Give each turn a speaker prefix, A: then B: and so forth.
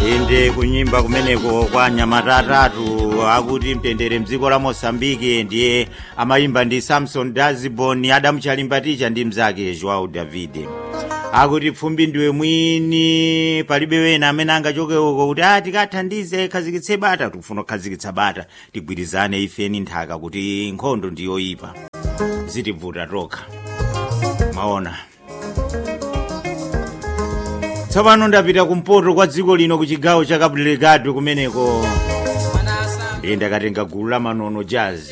A: inde kunyimba kumeneko kwa anyamata atatu akuti mtendere mdziko la mosambike ndiye amayimba ndi samson dazibon adamu chalimbaticha ndi mzake joao davide akuti pfumbi ndiwe mwini palibe wena amene angachoke uko kuti a tikathandize khazikitse bata tikufuna kukhazikitsa bata tigwirizane ifeni nthaka kuti nkhondo ndiyoyipa zitivuta tokha maona tsopano ndapita kumpoto kwa dziko lino ku chigawo cha cabo delgado kumeneko ndiye ndakatenga gulu la manono jazz